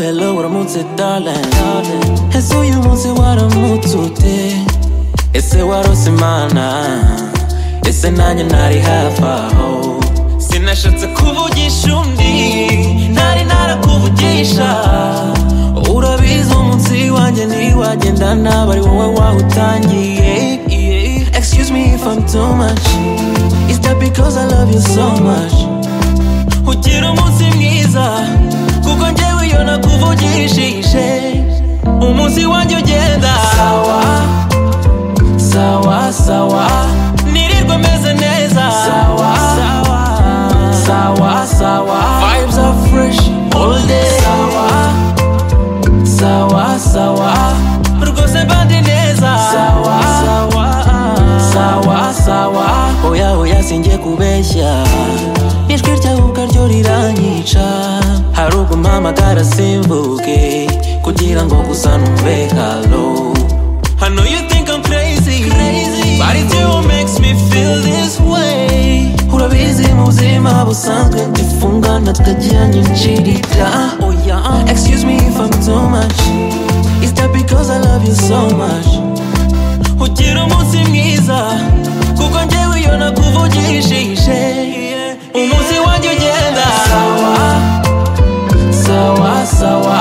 wants it, darling. Ese uyu wari umutute ese warose imana ese nanjye ntari hafi aho sinashatse kuvugisha undi ntari narakuvugisha urabizi umunsi wanjye ntiwagenda nabi ari wowe wawutangiye excuse me if I'm too much is that because I love you so much ugira umunsi mwiza kuko njyewe iyo nakuvugishije umunsi wanjye ugenda sawa sawa sawa nirirwa meze neza sawa sawa sawa sawa vibes are fresh all day sawa sawa sawa rwose bandi neza sawa sawa sawa sawa oya oya sinjye kubeshya ijwi ryawe ubwaryo riranyica hari ubwo mpamagara simvuge kugira ngo gusa numve halo I know you think I'm crazy, crazy. but it still makes me feel this way. Urabizi mu buzima busanzwe dufungana tukagiranye incirira. Oh yeah, excuse me if I'm too much. Is that because I love you so much? Ugira umunsi mwiza, kuko njyewe iyo nakuvugishije. Umunsi wanjye ugenda. Sawa, sawa, sawa.